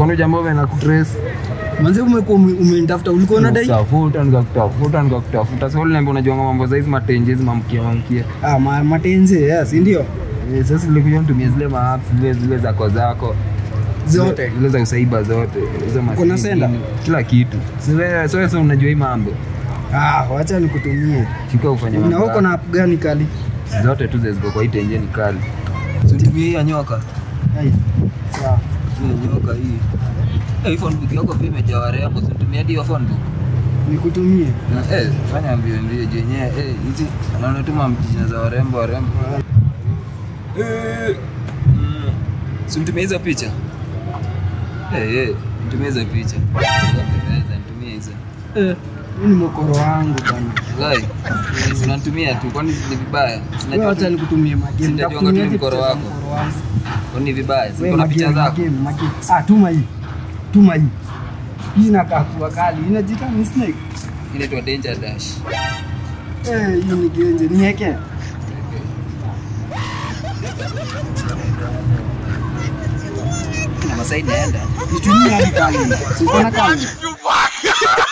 Kwani jamaa wewe na kutrace? Manze umekuwa ume- umenitafuta ulikuwa unadai? Nikakutafuta nikakutafuta nikakutafuta. Sasa ule niambia unajua mambo za hizi matenje hizi mamkia mamkia. Ah, ma, matenze, yeah, si ndio? Eh, Sasa nilikuja nitumie zile maapps zile zile zako zako. Zote. Zile za usaiba zote. Hizo Uko na masimu, senda? Kila kitu. Sasa sasa sasa unajua hii mambo. Ah, wacha nikutumie. Chika ufanye Na mambo. uko na app gani kali? zote tu ziko kwa hii tenje ni kali. Situmie hii ya nyoka. Hai. Sawa. Hii ya nyoka hii. Eh, hii phone book yako pia imejaa warembo. Situmie hadi hiyo phone book. Nikutumie. Na, eh, fanya mbio mbio jenye eh, hizi naona tu mamjina za warembo warembo. Eh, mm, si mtumie hizo picha eh, eh, mtumie hizo picha Pendeza, nitumie hizo Eh, hii ni mokoro wangu bana. Lai, si unanitumia tu kwani ni vibaya Wewe wacha nikutumie magame. Sitajuanga tu Nitakutumia ni mkoro picha za wako. mkoro wangu. kwani ni vibaya si Wewe kuna picha magame, zako magame, magame. Ah, tuma hii. Tuma hii. Hii inakaa kuwa kali. Inajiita ni snake. inaitwa danger dash Eh, hii ni genje. Niweke. na masaa inaenda Nitumie hadi kali. Si uko na kali?